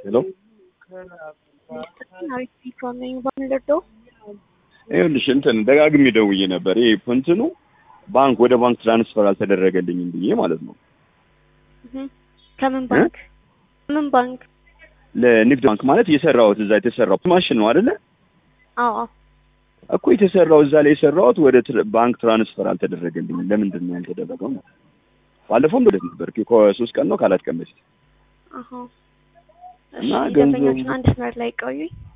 ሄሎ ይኸውልሽ እንትን ደጋግሜ ደውዬ ነበር። ይሄ እንትኑ ባንክ ወደ ባንክ ትራንስፈር አልተደረገልኝም ብዬ ማለት ነው። ከምን ባንክ ምን ባንክ? ለንግድ ባንክ ማለት የሰራሁት እዛ የተሰራው ማሽን ነው አይደለ? አዎ እኮ የተሰራው እዛ ላይ የሰራሁት ወደ ትር- ባንክ ትራንስፈር አልተደረገልኝም። ለምንድን ነው ያልተደረገው? ነው ባለፈው እንደዚህ ነበር ከሶስት ቀን ነው ከአራት ቀን በፊት አሃ። እና እሺ ገንዘቡ- ደንበኛችን አንድ መስመር ላይ ቆዩኝ።